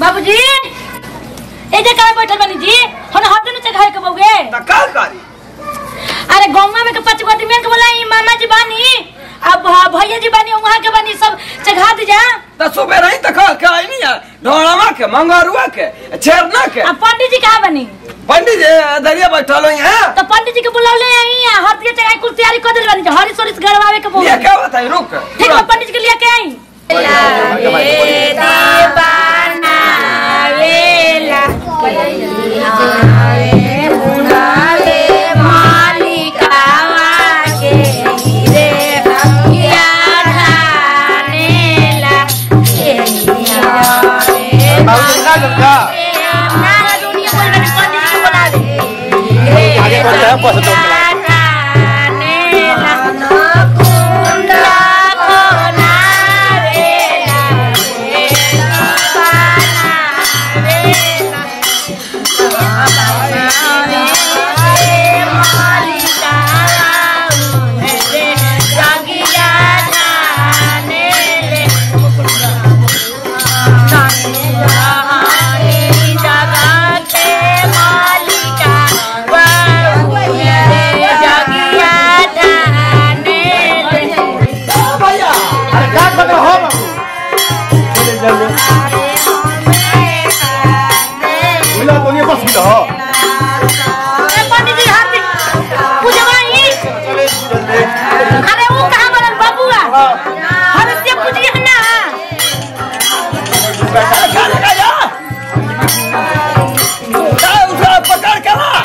बाबूजी ए जे काहे बैठल बनी जी हम हट नीचे घर के बउगे त का करी अरे गौवा में के पांच गो आदमी के बोलाई मामा जी बानी अब भ- भैया जी बानी वहां के बानी सब चढ़ा दी जा त सुबह रही त का का नहीं है ढोलमा के मंगरुआ के छेरना के अब पंडित जी कहाँ बनी पंडित जी दरिया बैठल हो यहाँ तो पंडित जी के बुलावले आई हर दिए चढ़ाई कुल तैयारी कर दिल बानी हरी सोरिस गड़वावे के बोल ये क्या बताई रुक ठीक है पंडित जी के लिए के आई ए, पंडित जी हाथ पूजवाई अरे वो कहाँ बनल बबुआ हम से पूछिए ना पकड़ के ला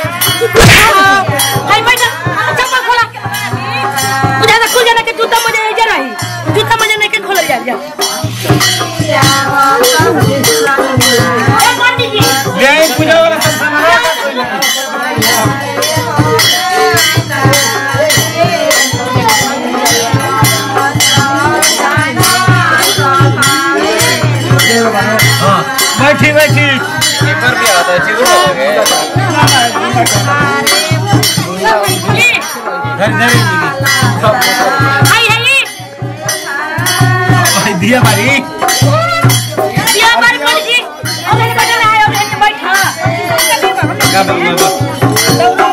हाय बैठा चप्पल खोला बुझा ना खुल जाना के जूता मुझे इधर रही जूता मुझे नहीं के खोल जा जा ए पंडित जी ले पूजा वाला सब सामान बैठी बैठी पेपर भी आता है चिकन हो गए धर धर हाय हाय भाई दिया मारी ये हमारे पंडित जी अबे बैठा है अबे बैठा का बाबा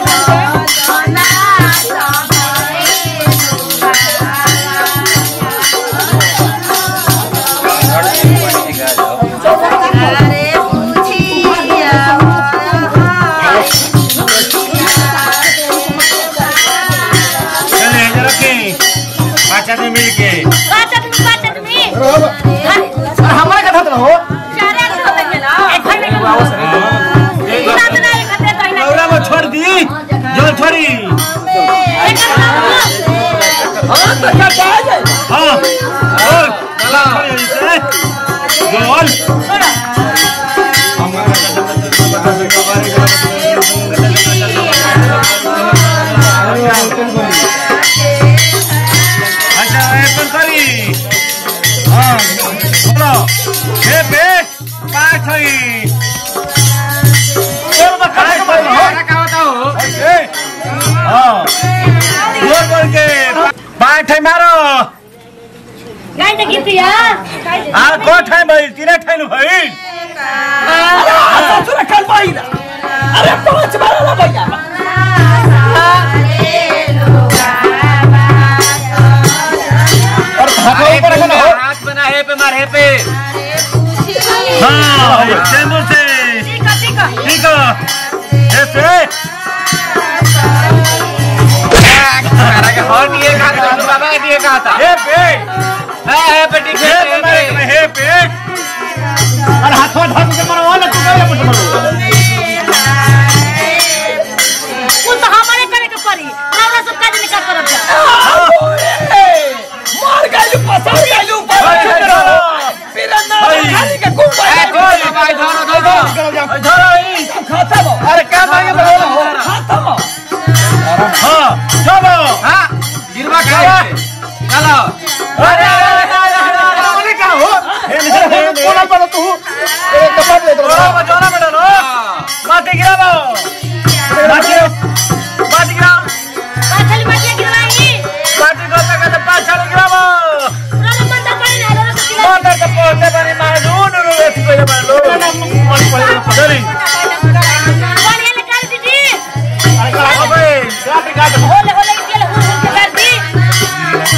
चले जरा के पांच आदमी मिल के बात आदमी बात आदमी हमारे कथा तो हो चार आदमी हो गए ना एक भाई में पूरा बना एक खाते तो ना लौड़ा में छोड़ दी जल छोड़ी एक हां तो क्या जा जाए हाँ और चला गोल अच्छा ऐसा करी हाँ बोलो हे बे पाँच हुई बोल बका हो ए हाँ बोल बोल के पाँच है मारो गाय देखी थी यार हाँ को ठाई भाई तीन ठाई भाई ससुर कल पाई ना अरे पांच बार ला भैया और भागो ऊपर को ना हो हाथ बना है पे मार है पे हाँ चैम्बर से ठीक है ठीक है ठीक है ऐसे सारा के हॉल दिए कहा था तो बाबा के दिए कहा था हे पे है है पे ठीक हे है पे है पे हे पे और हाथों धर के मरो वाला तू क्या मत मरो वो तो हमारे करे के पड़ी नवरा सब काज निकाल कर जा मार गए पसार गए ऊपर फिर ना खाली के कुछ ए कोई भाई धरो धरो धरो खत्म अरे क्या मांगे बोलो हो खत्म हाँ चलो हां गिरवा खा चलो अरे अरे क्या हो कोना पर तू एक कपड़ा दे दो बजाना बेटा लो माटी गिरा दो माटी माटी गिरा पाछली माटी गिरवाई माटी को तक तो पाछा गिरा रोला मंदा पड़ी ना रोला सब माता के पोते बनी माजून रो रे कोई बनो चली बढ़िया ले कर दीदी अबे काट काट होले होले के ले हुर हुर के कर दी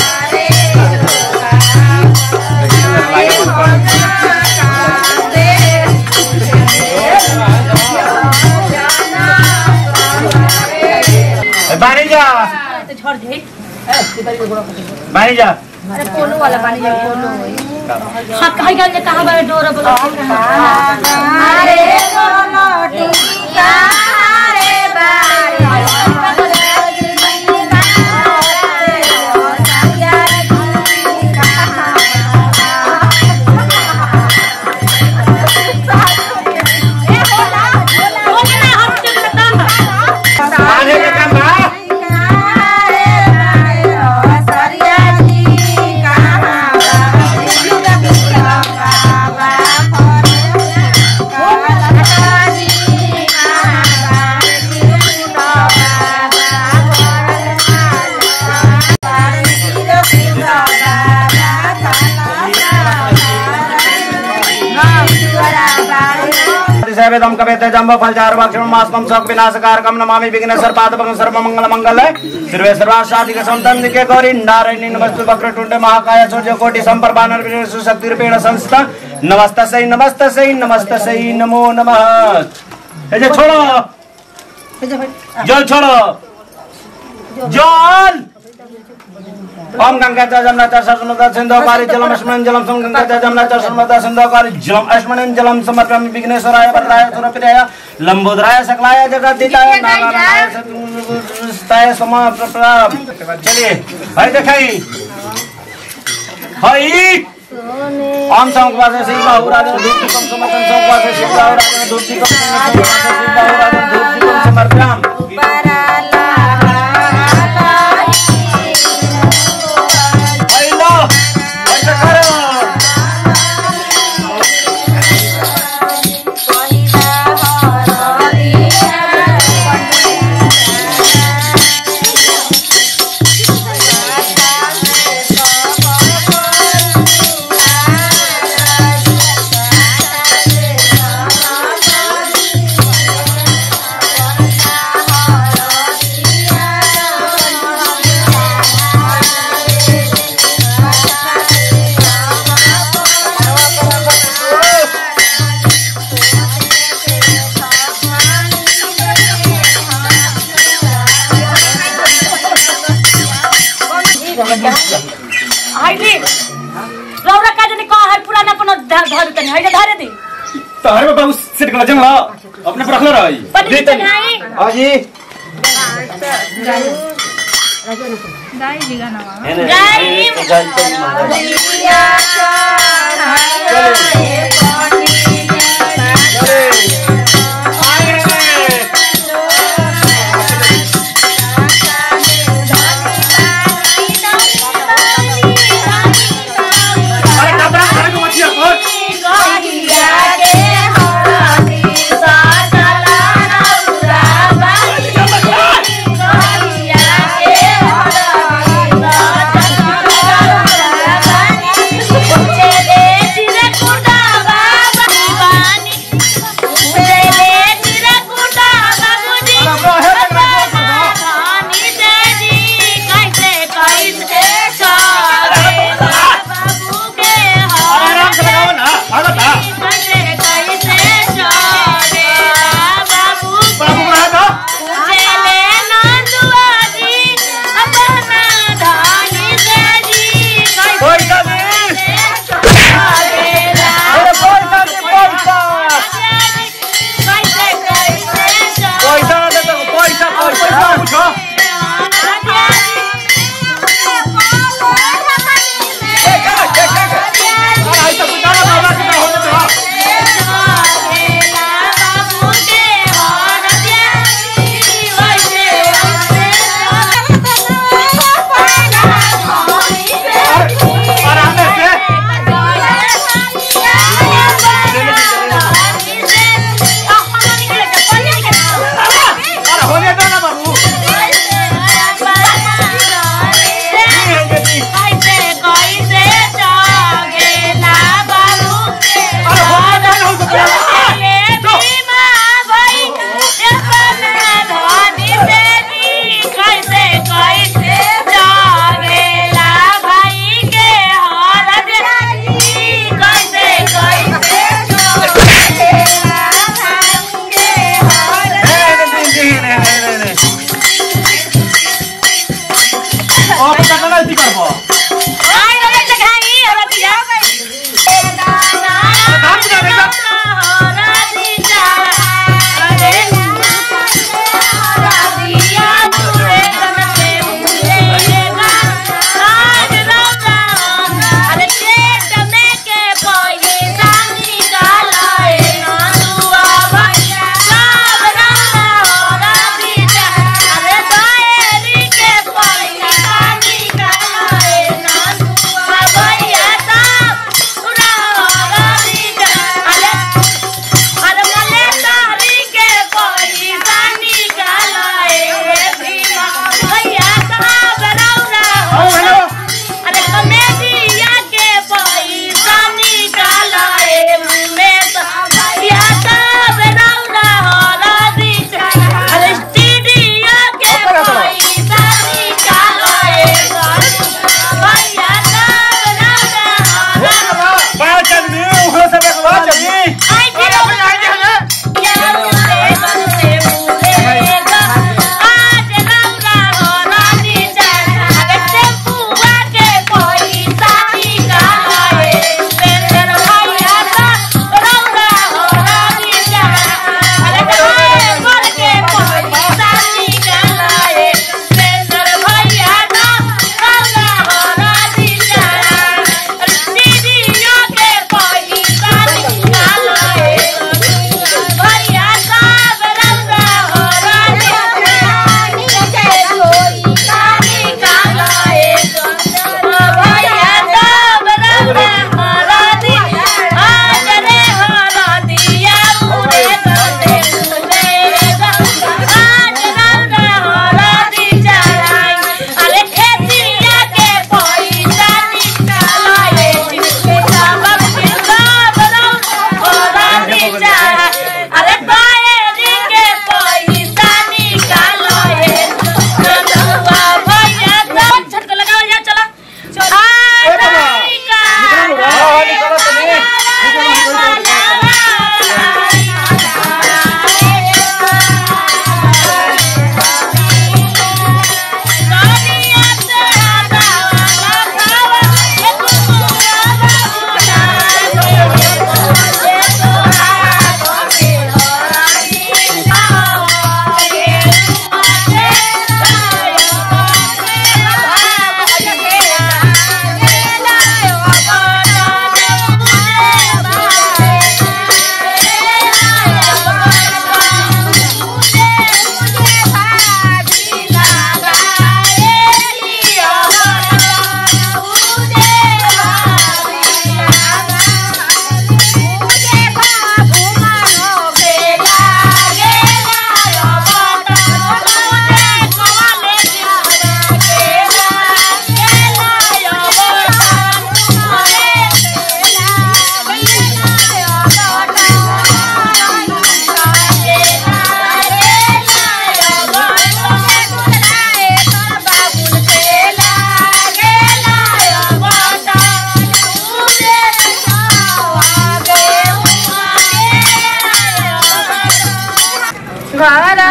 बानी जा तो छोड़ दे बानी जा अरे पोलो वाला पानी जा पोलो हां कहीं गल जे कहां बारे डोर बोलो अरे कोनो टिका रे आने का काम बा सेवेदम कवेते जम्ब फलचार भक्षण मास्कम सक विनाशकारकम नमामि विघ्न सर्पादपकं सर्वमंगल मंगल सर्वे सर्वासाधिक संतंदिके गौरी नारायणी नमस्तु वक्रतुंड महाकाय सूर्य कोटि संप्रभा निर्विघ्न सुशक्ति रूपेण संस्था नमस्तस्यै नमस्तस्यै नमस्तस्यै नमो नमः ए जे छोड़ो जल छोड़ो जल ओम गंगा च जमुना च सरस्वती सिंधु कारी जलम अस्मन् जलम सम गंगा च जमुना च सरस्वती सिंधु कारी जलम अस्मन् जलम समर्पयामि विघ्नेश्वराय वरदाय सुरप्रियाय लंबोदराय सकलाय जगद्दिताय नारायणाय सत्ताय समा प्रणाम चलिए भाई दिखाई हाय ओम संकवासे शिव बाहुराज धूप कम समर्पण संकवासे शिव बाहुराज धूप कम संकवासे शिव बाहुराज धूप कम समर्पयामि Baila, baila karo. हाइली रौरा का जने कह है पुराना अपन धर तनी है धरे दी तारे बाबा उस सेट कर जंगला अपने पर रखले रही पनी चढ़ाई हाँ जी गाई अरे कपड़ा खड़े को मत और Yeah.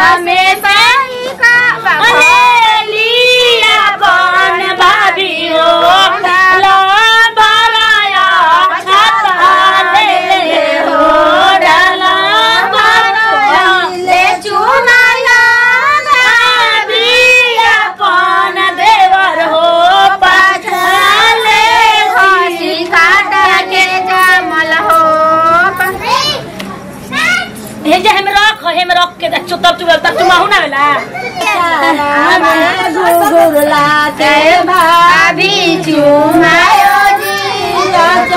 में सही का अरे लिया कौन भाभी हो लो भराया छाता ले ले हो डाला भराया ले चुनाया भाभिया कौन देवर हो पाछाले हसी काटा के जमल हो हे जे हम रख हम रख के देख तब तू तब तू माहू ना वेला गुगुरला के भाभी चुमायो जी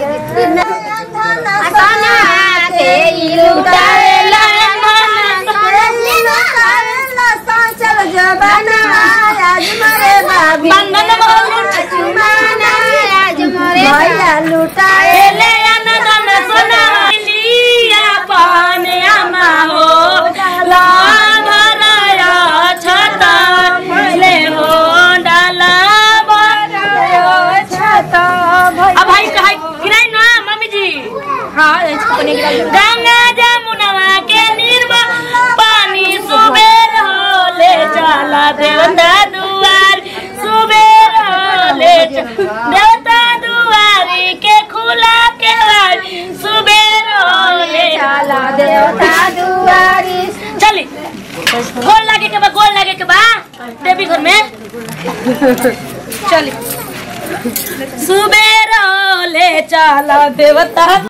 असना के लुटावेला बंधन बहुत लुटाएले अनदन सोना लिया पान अमा हो ला भराया छता ले हो डाला भराया छता अब भाई कहाई गिराई ना मम्मी जी हाँ गंगा जमुनवा के निर्मा पानी सुबेर हो ले जाला देवता दुआर सुबेर हो ले जा- देवता दुआरी के खुला के वार सुबेर हो ले जाला देवता दुआरी चली गोल लागे के बा गोल लागे के बा देवी घर में चली सुबेर हो ले चला देवता